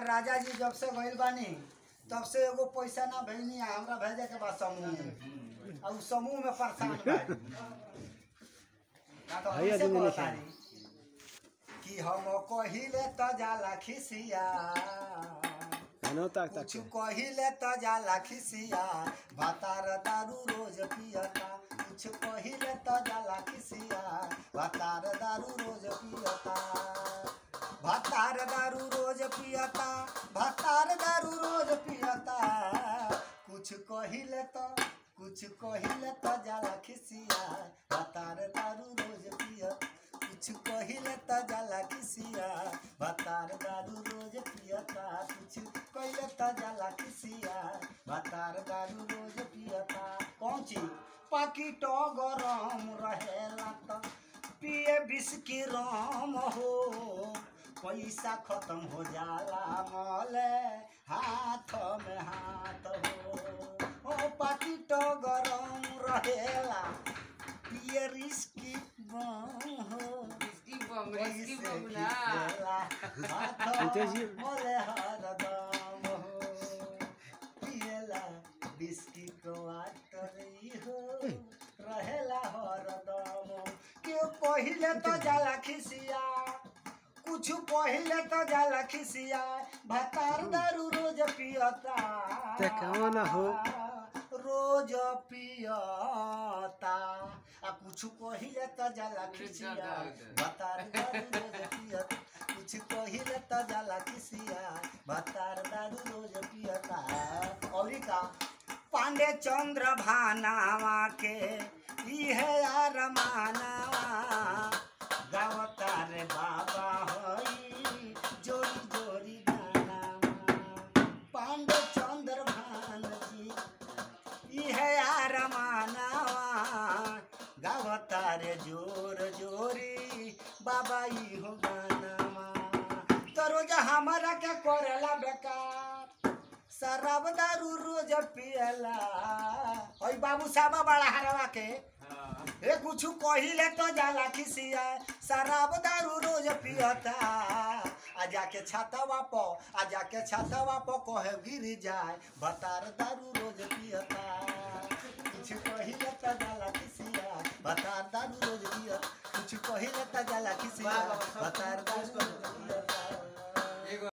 हमार राजा जी जब से गइल बानी तब से एगो पैसा ना भेजनी आ हमरा भेजे के बाद समूह में और समूह में परेशान बानी तो भैया हमसे जी मैंने कहतानी कि हम कहिले त जाला खिसिया खाना ताक ताक कुछ कहिले त जाला खिसिया भातार दारू रोज पियता कुछ कहिले त जाला खिसिया भातार दारू रोज पियता भातार दारू रोज पियता भातार दारू रोज पियता कुछ कहिले त कुछ कहिले त जाला खिसिया भातार दारू रोज पियता कुछ कहिले त जाला किसिया भातार दारू रोज पियता कुछ कहिले त जाला किसिया भातार दारू रोज पियता कौन चीज पाकिट गरम रहेला त पिए बिस्की राम हो पैसा खत्म हो जाला मले हाथ में हाथ हो ओ पाकिट गरम रहेला पिए रिस्की हो Risky bom, risky bom na. अंतेजी। पहिले तो जाला खिसिया कुछ पहिले तो जाला खिसिया भतार दारू रोज पियता ते कहवा ना हो। रोज पियता आ कुछ पहिले तो जाला खिसिया भतार दारू रोज पियता कुछ पहिले तो जाला खिसिया भतार दारू रोज पियता औरी का पांडे चंद्र भानावा के इहे यार मानावा गावता रे बाबा होई जोरी जोरी गानावा पांडे चंद्र भान जी इहे यार मानावा गावता रे जोर जोरी बाबा ई हो गानावा तो रोज हमारा के करेला बेकार शराब दारू रोज पियला ओई बाबू साहब बड़ा हरवा के ए कुछ कहिले तो जाला खिसिया शराब दारू रोज पियता आ जाके छातवा प आ जाके छातवा प कहे गिर जाए बतार दारू रोज पियता कुछ कहिले तो जाला खिसिया बतार दारू रोज पियता कुछ कहिले तो जाला खिसिया बतार दारू रोज पियता